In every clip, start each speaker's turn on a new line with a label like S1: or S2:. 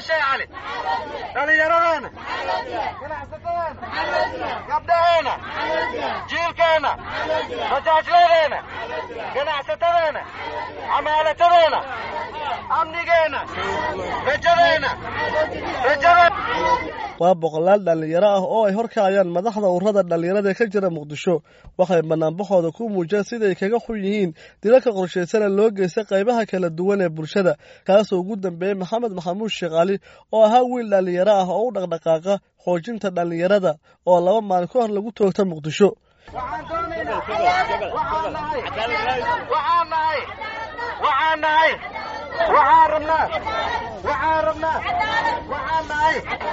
S1: sheekh cali dhallinyaradeena ganacsatadeena gabdhaheena jiilkeena majaajladeena ganacsatadeena camaalatadeena amnigeena rajadeena rajada
S2: waa boqolaal dhallinyaro ah oo ay horkacayaan madaxda ururada dhallinyarada ee ka jira muqdisho waxay banaanbaxooda ku muujiyeen siday kaga xun yihiin dilalka qorshaysana loo geystay qaybaha kala duwan ee bulshada kaasoo ugu dambeeyey maxamed maxamuud sheekh cali oo ahaa wiil dhallinyaro ah oo u dhaqdhaqaaqa xoojinta dhallinyarada oo laba maalin ka hor lagu toogta muqdisho
S1: waxaan doonaynaa waxaan nahay waxaan nahay waxaan nahay waxaan rabnaa waxaan rabnaa waxaan nahay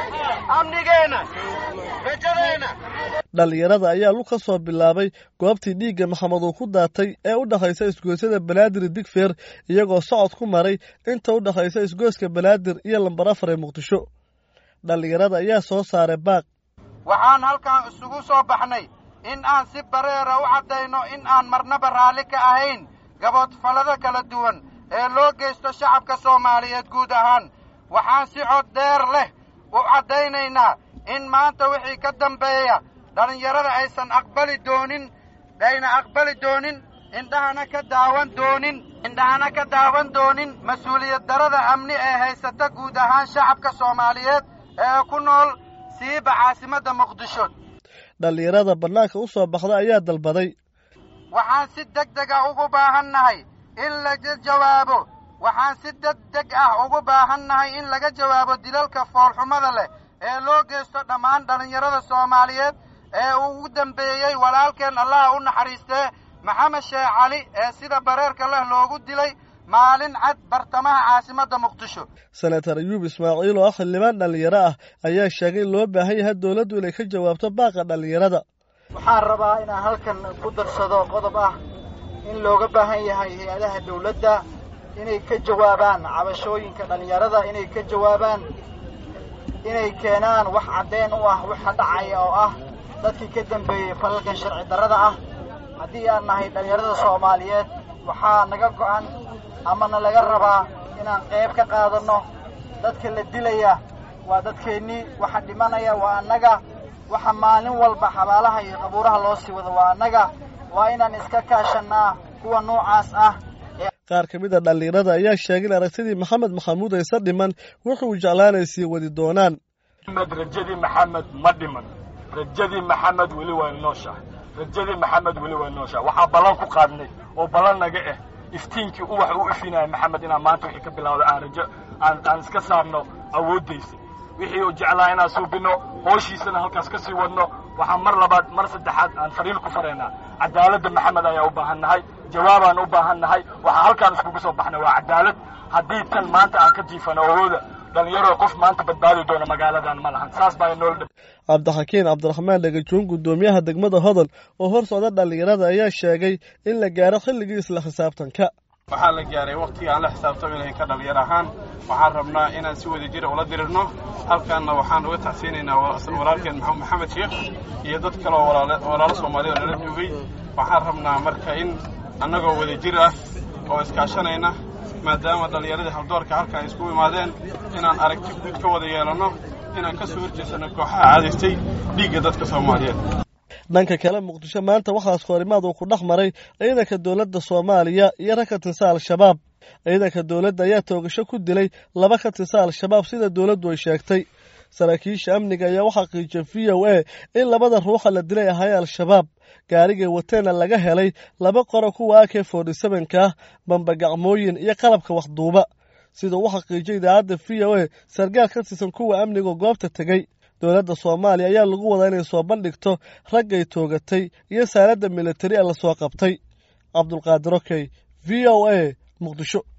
S1: amnigeena rajadeena
S2: dhallinyarada ayaa lug ka soo bilaabay goobtii dhiigga maxamed uu ku daatay ee u dhexaysa isgoysyada banaadir digfeer iyagoo socod ku maray inta u dhexaysa isgoyska banaadir iyo lambar afar ee muqdisho dhallinyarada ayaa soo saaray baaq
S1: waxaan halkan isugu soo baxnay in aan si bareera u caddayno in aan marnaba raalli ka ahayn gaboodfallada kala duwan ee loo geysto shacabka soomaaliyeed guud ahaan waxaan si cod dheer leh u caddaynaynaa in maanta wixii ka dambeeya dhallinyarada aysan aqbali doonin ayna aqbali doonin indhahana ka daawan doonin indhahana ka daawan doonin mas-uuliyad darada amni ee haysata guud ahaan shacabka soomaaliyeed ee ku nool siiba caasimadda muqdisho
S2: dhallinyarada bannaanka u soo baxda ayaa dalbaday
S1: waxaan si deg deg ah ugu baahan nahay in laga jawaabo waxaan si deg deg ah ugu baahan nahay in laga jawaabo dilalka foolxumada leh ee loo geysto dhammaan dhallinyarada soomaaliyeed ee uu ugu dambeeyey walaalkeen allaha u naxariistee maxamed sheekh cali ee sida bareerka leh loogu dilay maalin cad bartamaha caasimadda muqdisho
S2: senatar ayuub ismaaciil oo ah xildhibaan dhallinyaro ah ayaa sheegay in loo baahan yahay dowladdu inay ka jawaabto baaqa dhallinyarada
S3: waxaan rabaa inaan halkan ku darsado qodob ah in looga baahan yahay hay-adaha dawladda inay ka jawaabaan cabashooyinka dhallinyarada inay ka jawaabaan inay keenaan wax caddeen u ah waxa dhacaya oo ah dadkii ka dambeeyey falalkan sharci darrada ah haddii aan nahay dhallinyarada soomaaliyeed waxaa naga go'an amana laga rabaa inaan qayb ka qaadanno dadka la dilaya waa dadkeennii waxa dhimanaya waa annaga waxa maalin walba xabaalaha iyo qabuuraha loo sii wado waa annaga waa inaan iska kaashannaa kuwa noocaas ah
S2: qaar ka mid a dhallinyarada ayaa sheegay in aragtidii maxamed maxamuud aysa dhiman wuxuu jeclaanay sii wadi doonaan
S4: maxamed rajadii maxamed ma dhiman rajadii maxamed weli waa nooshahay rajadii maxamed weli waa nooshahay waxaa ballan ku qaadnay oo ballan naga ah iftiinkii uwax u ifinaya maxamed inaan maanta wixii ka bilawda aan rajo aan aan iska saarno awooddaysa wixii uu jeclaa inaan suubinno hooshiisana halkaas ka sii wadno waxaan mar labaad mar saddexaad aan fariin ku faraynaa cadaaladda maxamed ayaa u baahan nahay jawaabaan u baahan nahay waxaa halkaan iskugu soo baxnay waa cadaalad haddii tan maanta aan ka jiifano awooda dhalinyaro qof maanta badbaadi doona magaaladan ma lahan saas baa nool dhib
S2: cabdixakiin cabdiraxmaan dhagajoon guddoomiyaha degmada hodol oo hor socda dhallinyarada ayaa sheegay in la gaaro xilligii isla xisaabtanka
S5: waxaa la gaaray wakhtiga aan la xisaabtami lahayn ka dhallinyar ahaan waxaan rabnaa inaan si wada jira ula dirirno halkaanna waxaan uga tacsiinaynaa walaalkeen maxamed sheekh iyo dad kale oo walaalo soomaaliyad oo nala joogay waxaan rabnaa marka in annagoo wada jir ah oo iskaashanayna maadaama dhallinyaradii haldoorka halkan ay iskugu imaadeen inaan aragti guud ka wada yeelanno inaan ka soo horjeesanno kooxaha caadaystay dhiigga dadka soomaaliyeed
S2: dhanka kale muqdisho maanta waxaas horimaad uu ku dhex maray ciidanka dowladda soomaaliya iyo rag ka tirsan al-shabaab ciidanka dowladda ayaa toogasho ku dilay laba ka tirsan al-shabaab sida dowladdu ay sheegtay saraakiisha amniga ayaa u xaqiijiyay v o a in labada ruuxa la dilay ahaayee al-shabaab gaarigay wateenna laga helay laba qoro kuwa ak forty sevenka ah bambagacmooyin iyo qalabka waxduuba sidau u xaqiijiyay idaacadda v o a sargaal ka tirsan kuwa amniga goobta tegey dowladda soomaaliya ayaa lagu wadaa inay soo bandhigto raggay toogatay iyo saaladda militari ee lasoo qabtay cabdulqaadir okey v o a muqdisho